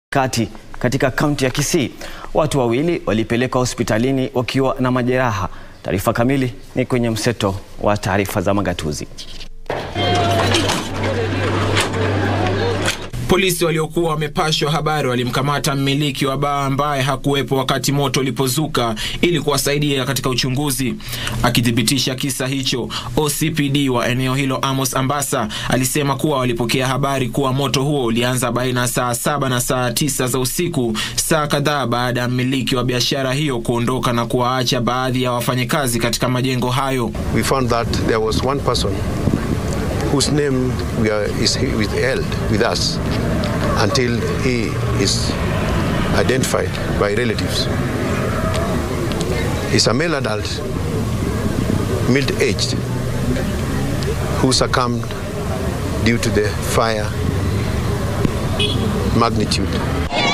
kati katika kaunti ya Kisii. Watu wawili walipelekwa hospitalini wakiwa na majeraha. Taarifa kamili ni kwenye mseto wa taarifa za magatuzi. Polisi waliokuwa wamepashwa habari walimkamata mmiliki wa baa ambaye hakuwepo wakati moto ulipozuka ili kuwasaidia katika uchunguzi. Akithibitisha kisa hicho, OCPD wa eneo hilo Amos Ambassa alisema kuwa walipokea habari kuwa moto huo ulianza baina ya saa saba na saa tisa za usiku, saa kadhaa baada ya mmiliki wa biashara hiyo kuondoka na kuwaacha baadhi ya wafanyakazi katika majengo hayo. we found that there was one person whose name we are, is withheld with us until he is identified by relatives. He's a male adult, middle-aged, who succumbed due to the fire magnitude.